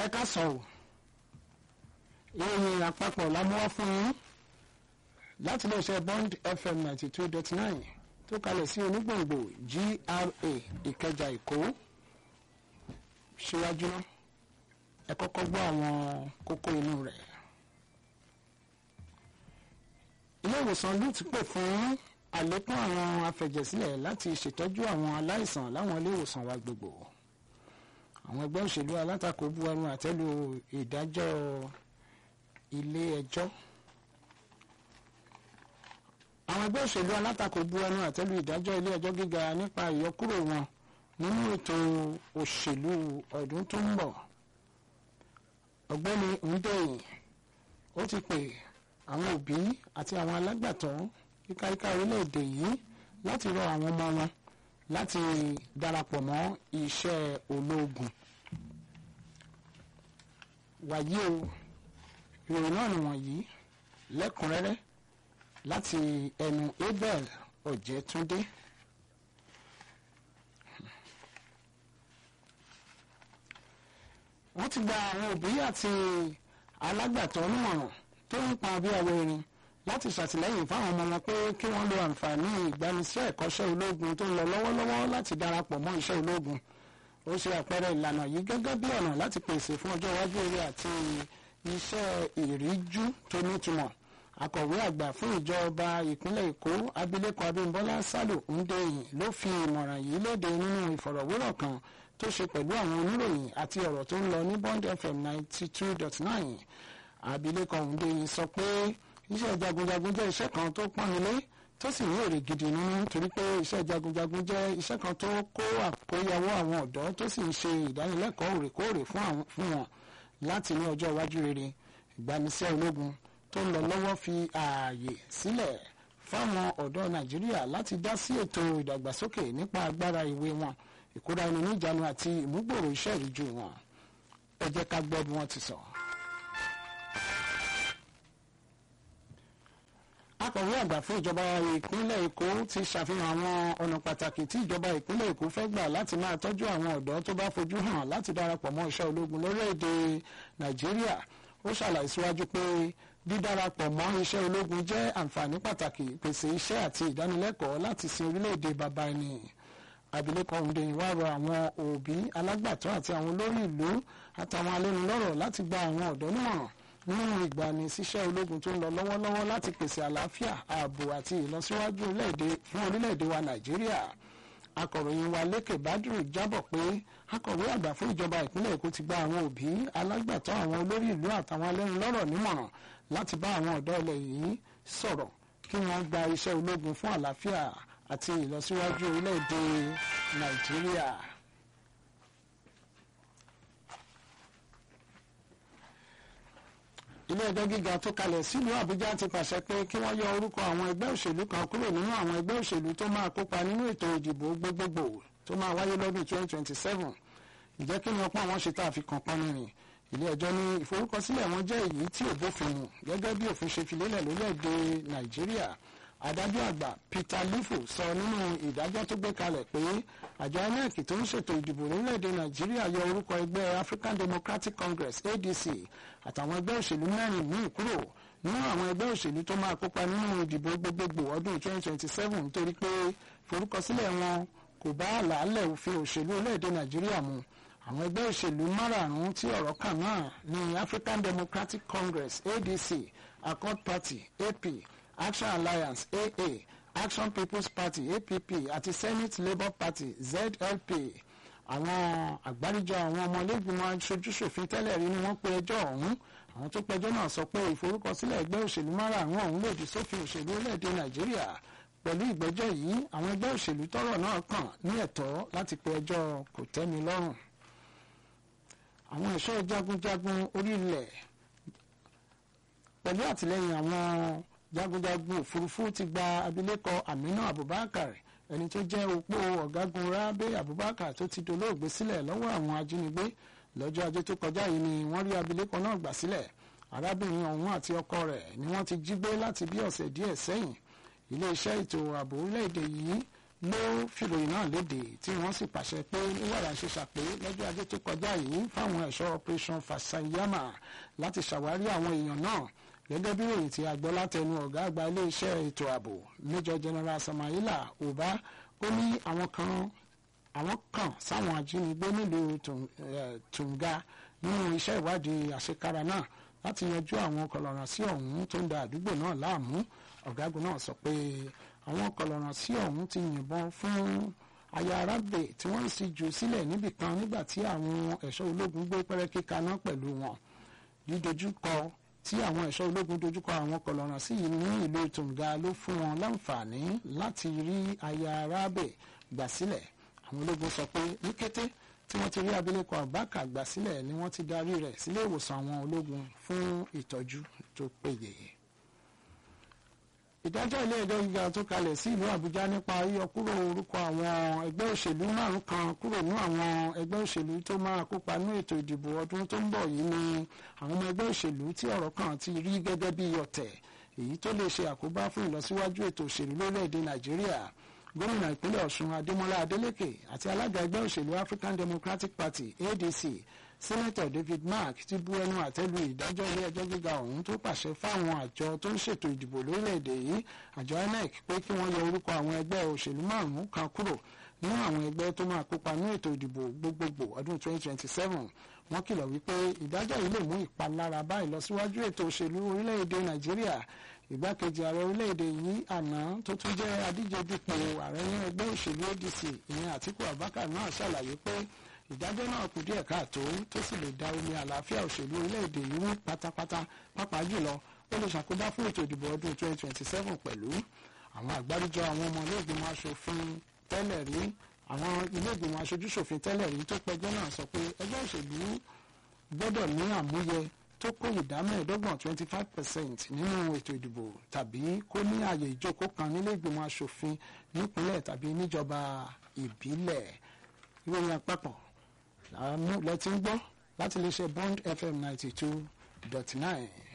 ẹ ká sọ ò ìròyìn àpapọ̀ lámúwá fún yín láti iléeṣẹ́ bond fm ninety two dot nine tó kalẹ̀ sí onígbòǹgbò gra ìkẹjà èkó síwájú náà ẹ kọ́kọ́ gbọ́ àwọn kókó inú rẹ̀. ilé ìwòsàn lute pè fún àlékún àwọn afẹ̀jẹ̀sílẹ̀ láti ṣètọ́jú àwọn aláìsàn láwọn ilé ìwòsàn wa gbogbo àwọn ẹgbẹ́ òṣèlú alátakò bu ẹnu àtẹ́lu ìdájọ́ ilé ẹjọ́ àwọn ẹgbẹ́ òṣèlú alátakò bu ẹnu àtẹ́lu ìdájọ́ ilé ẹjọ́ gíga nípa ìyọkúrò wọn nínú ètò òṣèlú ọdún tó ń bọ̀ ọ̀gbẹ́ni ndéyìn ó ti pè àwọn òbí àti àwọn alágbàtọ́ kíkáríká orílẹ̀-èdè yìí láti rọ àwọn ọmọ wọn láti darapọ̀ mọ́ iṣẹ́ ológun wàyí o ìròyìn náà nìwọ̀nyí lẹ́kùnrẹ́rẹ́ láti ẹnu abel ọ̀jẹ̀túndé. wọ́n ti gba àwọn òbí àti alágbàtọ́ nímọ̀ràn tó ń pa bí ọwọ́ irin láti ṣàtìlẹ́yìn fáwọn ọmọ wọn pé kí wọ́n lo àǹfààní ìgbanisẹ́ ẹ̀kọ́ṣẹ́ ológun tó ń lọ lọ́wọ́lọ́wọ́ láti darapọ̀ mọ́ iṣẹ́ ológun ó ṣe àpẹẹrẹ ìlànà yìí gẹ́gẹ́ bí ọ̀nà láti pèsè fún ọjọ́ iwájú eré àti iṣẹ́ ìríjú tó nítumọ̀ akọ̀wé àgbà fún ìjọba ìpínlẹ̀ èkó abilékọ abímbọ́lá sálò ńdẹ́yìn ló fi ìmọ̀ràn yìí léde nínú ìfọ̀rọ̀wérọ̀ kan tó ṣe pẹ̀lú àwọn oníròyìn àti ọ̀rọ̀ tó ń lọ ní bond fm ninety two dot nine abilékọ ńdẹ́yìn sọ pé iṣẹ́ jagunjagun jẹ́ iṣẹ́ kan tó pọ́nilé tó sì ní èrè gidi nínú torí pé iṣẹ́ jagunjagun jẹ́ iṣẹ́ kan tó kó àkóyawọ́ àwọn ọ̀dọ́ tó sì ń ṣe ìdánilẹ́kọ̀ọ́ òrèkóòrè fún wọn láti ní ọjọ́ iwájú rere ìgbanisẹ́ ológun tó ń lọ lọ́wọ́ fi ààyè sílẹ̀ fáwọn ọ̀dọ́ nàìjíríà láti dá sí ètò ìdàgbàsókè nípa agbára ìwé wọn ìkóra ẹni níjànú àti ìmúgbòrò iṣẹ́ ìríjú wọn ẹ jẹ́ ká gbọ́ bí wọ́n ti sọ. akọ̀wé àgbà fún ìjọba ìpínlẹ̀ èkó ti ṣàfihàn àwọn ọ̀nà pàtàkì tí ìjọba ìpínlẹ̀ èkó fẹ́ gbà láti máa tọ́jú àwọn ọ̀dọ́ tó bá fojú hàn láti darapọ̀ mọ́ iṣẹ́ ológun lórílẹ̀‐èdè nàìjíríà ó ṣàlàyé síwájú pé dídarapọ̀ mọ́ iṣẹ́ ológun jẹ́ àǹfààní pàtàkì pèsè iṣẹ́ àti ìdánilẹ́kọ̀ọ́ láti sin orílẹ̀‐èdè bàbá ẹni abilékọ òǹdẹ̀yìn wá rọ àwọn òbí alágbàtọ́ àti àwọn olórí ìlú àtàwọn alẹ́nulọ́rọ̀ láti gba àwọn ọ̀dọ́ nímọ̀ràn nínú ìgbani síṣẹ́ ológun tó ń lọ lọ́wọ́lọ́wọ́ láti pèsè àlàáfíà ààbò àti ìlọsíwájú fún orílẹ̀-èdè wa nàìjíríà akọ̀ròyìn wa lékè bádùrù jábọ̀ pé akọ̀wé àgbà fún ìjọba ìpínlẹ̀ èkó ti gba àwọn òbí alágbàtọ́ àwọn olórí ìlú àtàwọn alẹ́nulọ́rọ̀ nímọ̀ràn láti bá àwọn ọ̀dọ́ ilẹ̀ yìí sọ̀rọ̀ kí wọ́n gba iṣẹ́ ológun fún àlàáfíà àti ìlọsíwájú orílẹ̀-èdè nàìjíríà. ilé ẹjọ́ gíga tó kalẹ̀ sílùú àbújá ti pàṣẹ pé kí wọ́n yọ orúkọ àwọn ẹgbẹ́ òṣèlú kan kúrò nínú àwọn ẹgbẹ́ òṣèlú tó máa kópa nínú ètò ìdìbò gbogbogbò tó máa wáyé lọ́dún 2027 ìjẹ́ kí ni ọpọ́ àwọn ṣe tá a fi kàn pọ́n nìyí ilé ẹjọ́ ní ìforúkọsílẹ̀ wọn jẹ́ èyí tí ò bófin mu gẹ́gẹ́ bí òfin ṣe fi lélẹ̀ lórílẹ̀‐èdè nàìjíríà adájọ́ àgbà peter lifo sọ nínú ìdájọ́ tó gbé kalẹ̀ pé àjọ inec tó ń ṣètò ìdìbò lórílẹ̀‐èdè nàìjíríà yọ orúkọ ẹgbẹ́ african democratic congress adc àtàwọn ẹgbẹ́ òṣèlú mẹ́rin míì kúrò nínú àwọn ẹgbẹ́ òṣèlú tó máa kópa nínú ìdìbò gbogbogbò ọdún 2027 nítorí pé forúkọsílẹ̀ wọn kò bá àlàálẹ̀ òfin òṣèlú orílẹ̀‐èdè nàìjíríà mu àwọn ẹgbẹ́ òṣèlú márààrún tí ọ̀rọ̀ kàn náà ní african democratic congress adc accord party ap action alliance aa action people's party app àti senate labour party zlp àwọn àgbáríjọ àwọn ọmọlẹ́gbìmọ̀ aṣojúṣòfin tẹ́lẹ̀ rí ni wọ́n pe ẹjọ́ ọ̀hún àwọn tó pẹjọ́ náà sọ pé ìforúkọsílẹ̀ ẹgbẹ́ òṣèlú márààrún ọ̀hún lòdì sófin òṣèlú orílẹ̀-èdè nàìjíríà pẹ̀lú ìgbẹ́jọ́ yìí àwọn ẹgbẹ́ òṣèlú tọ́rọ̀ náà kàn ní ẹ̀tọ́ láti pe ẹjọ́ kò tẹ́mi lọ́rùn àwọn ẹ̀ṣọ́ jagunjagun orílẹ̀ pẹ̀lú àtìlẹ́yìn àwọn jagunjagun òfurufú ti gba abilékọ amina abubakar ẹni tó jẹ́ opó ọ̀gágun rábé abubakar tó ti dolóògbé sílẹ̀ lọ́wọ́ àwọn ajínigbé lọ́jọ́ ajé tó kọjá yìí ni wọ́n rí abilékọ náà gbà sílẹ̀ arábìnrin ọ̀hún àti ọkọ rẹ̀ ni wọ́n ti jí gbé láti bí ọ̀sẹ̀ díẹ̀ sẹ́yìn iléeṣẹ́ ètò ààbò orílẹ̀-èdè yìí ló fìròyìn náà léde tí wọ́n sì pàṣẹ pé níwàrà ṣe ṣàpé lọ́jọ́ ajé tó kọjá yìí fáwọn ẹ̀ṣọ́ operation fasayama láti ṣàwárí àwọn èèyàn náà gẹ́gẹ́ bí ròyìn tí a gbọ́ látẹnu ọ̀gá àgbà iléeṣẹ́ ètò ààbò major general samaila uba ó ní àwọn kan àwọn kan sáwọn ajínigbé nílùú tunga nínú iṣẹ́ ìwádìí àṣekára náà láti yanjú àwọn kọlọ̀ràn sí ọ̀hún tó ń da àdúgbò náà láàmú ọ̀gágun náà sọ pé àwọn kọlọ̀ràn sí ọ̀hún ti yìnbọn fún aya arábè tí wọ́n sì jù sílẹ̀ níbìkan nígbà tí àwọn ẹ̀ṣọ́ ológun gbé pẹ́rẹ́kí kaná pẹ̀lú wọn dídojúkọ tí àwọn ẹ̀ṣọ́ ológun dojúkọ àwọn kọlọ̀ràn sí yìí ní ìlú Tunga ló fún wọn láǹfààní láti rí aya arábè gbà sílẹ̀ àwọn ológun sọ pé ní kété tí wọ́n ti rí abilékọ Abaka gbà sílẹ̀ ni wọ́n ti darí rẹ̀ sílé ìwòsàn àwọn ológun fún ìtọ́jú tó péye ìdájọ́ ilé ẹjọ́ gíga tó kalẹ̀ sí ìlú àbújá nípa yíyọkúrò orúkọ àwọn ẹgbẹ́ òṣèlú márùn kan kúrò ní àwọn ẹgbẹ́ òṣèlú tó máa kópa ní ètò ìdìbò ọdún tó ń bọ̀ yìí ni àwọn ọmọ ẹgbẹ́ òṣèlú tí ọ̀rọ̀ kan ti rí gẹ́gẹ́ bí ọ̀tẹ̀ èyí tó lè ṣe àkóbá fún ìlọsíwájú ètò òṣèlú lórílẹ̀‐èdè nàìjíríà gómìnà ìpínlẹ̀ ọ̀ṣun adémọlá adélèké àti alága ẹgbẹ́ òṣèlú african democratic party adc sẹ́nẹ́tọ̀ david mark ti bu ẹnu àtẹ́lu ìdájọ́ ilé ẹjọ́ gíga ọ̀hún tó pàṣẹ fáwọn àjọ tó ń ṣètò ìdìbò lórílẹ̀‐èdè yìí àjọ inec pé kí wọ́n yọ orúkọ àwọn ẹgbẹ́ òṣèlú márùn-ún kan kúrò nínú àwọn ẹgbẹ́ tó máa kópa ní ètò ìdìbò gbogbogbò ọdún 2027 wọ́n kìlọ̀ wípé ìdájọ́ yìí lè mú ìpalára bá ìlọsíwájú ètò òṣèlú orílẹ̀‐èdè nàìjíríà ìgbákejì ààrẹ orílẹ̀‐èdè yìí àná tó tún jẹ́ adíje dupò ààrẹ ní ẹgbẹ́ òṣèlú adc ìyẹn àtíkù abubakar náà ṣàlàyé pé ìdájọ́ náà kù díẹ̀ káàtó tó sì lè da omi àlàáfíà òṣèlú orílẹ̀‐èdè yìí mú pátápátá pàápàá jùlọ ó lè ṣàkóbá fún ètò ìdìbò ọdún 2027 pẹ̀lú àwọn àgbáríjọ àwọn ọmọ ilé-ìgbìmọ̀ asòfin tẹ́lẹ̀ rí àwọn ilé-ìgbìmọ̀ aṣojúṣòfin tẹ́lẹ̀ rí tó pẹjọ́ náà sọ pé ẹgbẹ́ òṣèlú gbọ́dọ̀ ní àmúyẹ tó kó ìdá mẹ́ẹ̀ẹ́dọ́gbọ̀n 25 percent nínú ètò ìdìbò tàbí kó ní ààyè ìjókòó kan nílé ìgbìmọ̀ asòfin nípínlẹ̀ tàbí níjọba ìbílẹ̀ ìròyìn àpapọ̀ lẹ́tí ń gbọ́ láti lè ṣe bond fm ninety two dot nine.